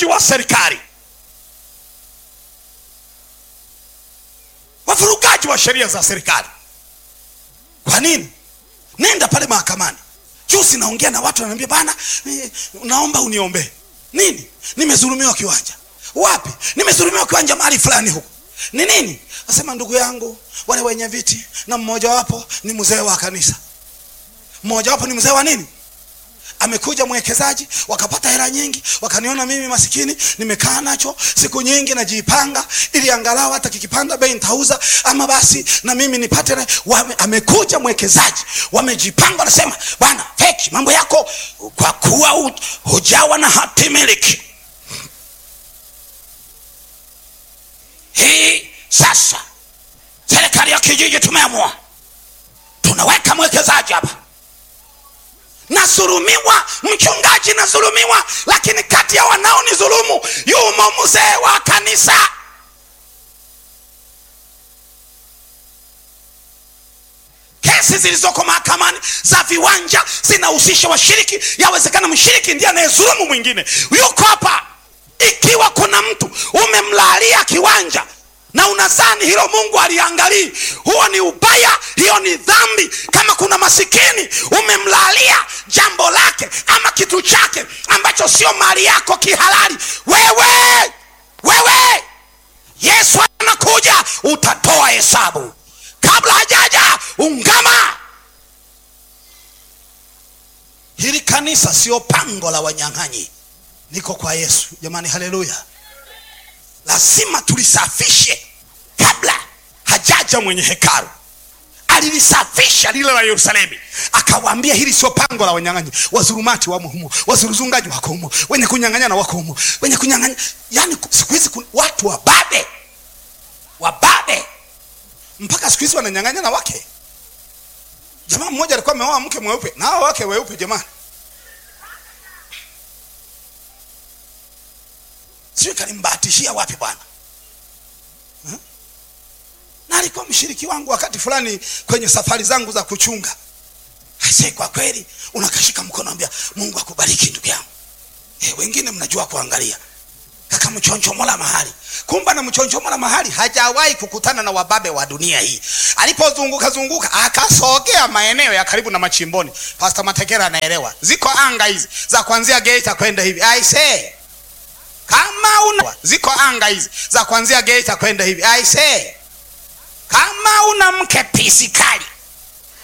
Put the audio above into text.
wavurugaji wa serikali, wavurugaji wa sheria za serikali. Kwa nini? Nenda pale mahakamani. Juzi naongea na watu wananiambia, bana, eh, naomba uniombee. Nini? Nimezulumiwa kiwanja. Wapi? Nimezulumiwa kiwanja mahali fulani huko. Ni nini? Nasema ndugu yangu, wale wenye viti na mmoja wapo ni mzee wa kanisa, mmoja wapo ni mzee wa nini amekuja mwekezaji, wakapata hela nyingi, wakaniona mimi masikini nimekaa nacho siku nyingi, najipanga ili angalau hata kikipanda bei nitauza, ama basi na mimi nipate. na- Wame, amekuja mwekezaji, wamejipanga, wanasema bwana, feki mambo yako, kwa kuwa hu- hujawa na hati miliki hii. Sasa serikali ya kijiji tumeamua tunaweka mwekezaji hapa nasulumiwa, mchungaji nasulumiwa, lakini kati ya wanaonizulumu yumo mzee wa kanisa. Kesi zilizoko mahakamani za viwanja zinahusisha washiriki. Yawezekana mshiriki ndiye anayezulumu mwingine. Yuko hapa, ikiwa kuna mtu umemlalia kiwanja na unadhani hilo Mungu aliangalii, huo ni ubaya, hiyo ni dhambi. Kama kuna masikini umemlalia jambo lake ama kitu chake ambacho sio mali yako kihalali, wewe wewe, Yesu anakuja, utatoa hesabu kabla hajaja. Ungama. Hili kanisa sio pango la wanyang'anyi, niko kwa Yesu jamani, haleluya. Lazima tulisafishe kabla hajaja mwenye hekalu. Alilisafisha lile la Yerusalemu, akawaambia hili sio pango la wanyang'anyi. Wazurumati wamo humo, wazuruzungaji wako humo, wenye kunyang'anyana wako humo, wenye kunyang'anya. Yani siku hizi kuna watu wababe, wababe mpaka siku hizi wananyang'anyana wake. Jamaa mmoja alikuwa ameoa mke mweupe na hao wake weupe, jamani, sijui kalimbahatishia wapi bwana Hmm? na alikuwa mshiriki wangu wakati fulani kwenye safari zangu za kuchunga. Aisee, kwa kweli unakashika mkono, ambia Mungu akubariki ndugu yangu. Eh, wengine mnajua kuangalia kaka mchonchomola mahali, kumba na mchonchomola mahali hajawahi kukutana na wababe wa dunia hii. Alipozunguka zunguka akasogea maeneo ya karibu na machimboni. Pastor Matekera anaelewa, ziko anga hizi za kuanzia Geita kwenda hivi. Aisee, kama una ziko anga hizi za kuanzia Geita kwenda hivi. Aisee, kama una mke pisikali